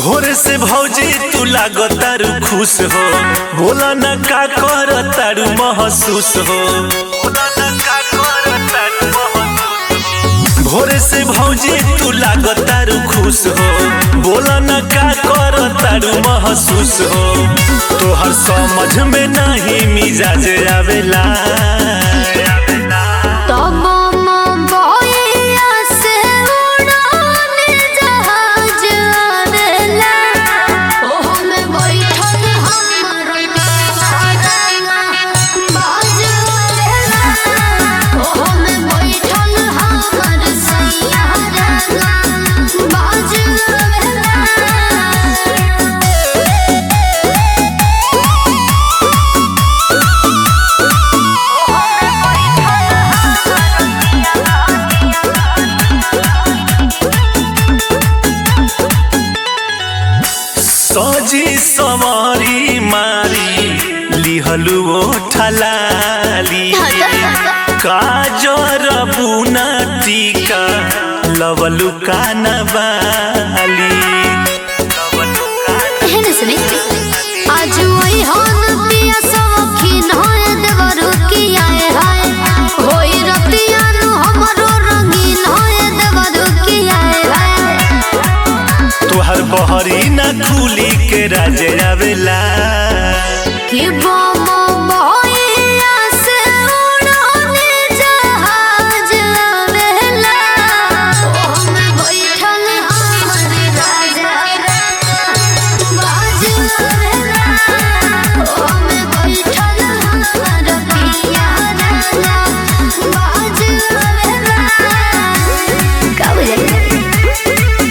भोर से भौजी तू लागो तारू खुश हो बोला न का कर तारू महसूस हो बोला न का कर तारू महसूस हो। भोर से भौजी तू लागो तारू खुश हो बोला न का कर तारू महसूस हो तोहर समझ में नहीं मिजाज आवेला तब मोबाइया से उड़ाने जहाज आवेला ओहो में बैठल हमर रंगा बाज आवेला ओहो में बैठल हमर सैया रंगा बाज आवेला सजी समारी मारी लिहलु ओठलाली काजर बुना टीका लवलु कानबाली एहन सुनी आज वही हन पिया सखीन होए देवरु की आए हाय होई रतिया नु हमरो रंगीन होए देवरु की आए हाय तोहर बहरी ना खुली के राजे आवेला कि बम बहिया से उड़ाने जहाज आवेला ओमे बैठल हमर राजा बाज आवेला ओमे बैठल हमर पिया राजा बाज आवेला का बुझाई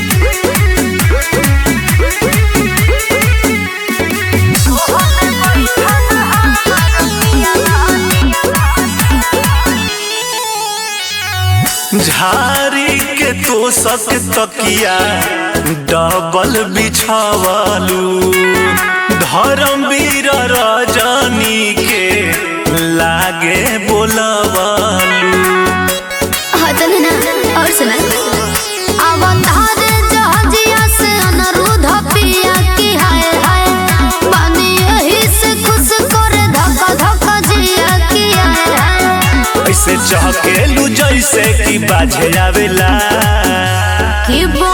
झारी के तो सक तकिया डबल बिछावलू धर्मवीर रजनी के लागे बोलवलू हतन ना और सुना अवतार जहाजिया से अनुरोध पिया की हाय हाय बानी यही से खुश कर धक्का धक्का जिया की हाय हाय ऐसे चहकेलू जैसे कि बाजे आवेला कि बो